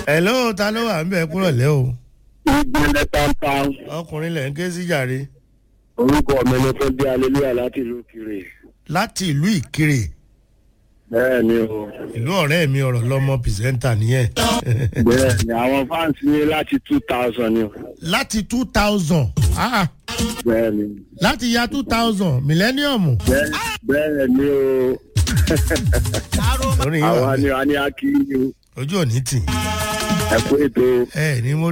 hello ta ló wà ń bẹ̀ kúrọ̀ lẹ́ o ìgbẹ́lẹ̀ pampan ọkùnrin lẹ̀ ń ké sí jàre orúkọ mi ni fún bí aleluya láti ìlú kiri láti ìlú ìkirè bẹ́ẹ̀ ni o ìlú ọ̀rẹ́ mi ọ̀rọ̀ lọ́mọ pìrìsẹ́ńtà nìyẹn bẹ́ẹ̀ ni àwọn fans ní láti two thousand ni o láti two thousand bẹ́ẹ̀ ni láti ya two thousand millennium bẹ́ẹ̀ bẹ́ẹ̀ ni o orin yìí wà àwa bẹ́ẹ̀. ni a ní akíyí o ojú òní tì ẹ kú ètò ẹ ní mo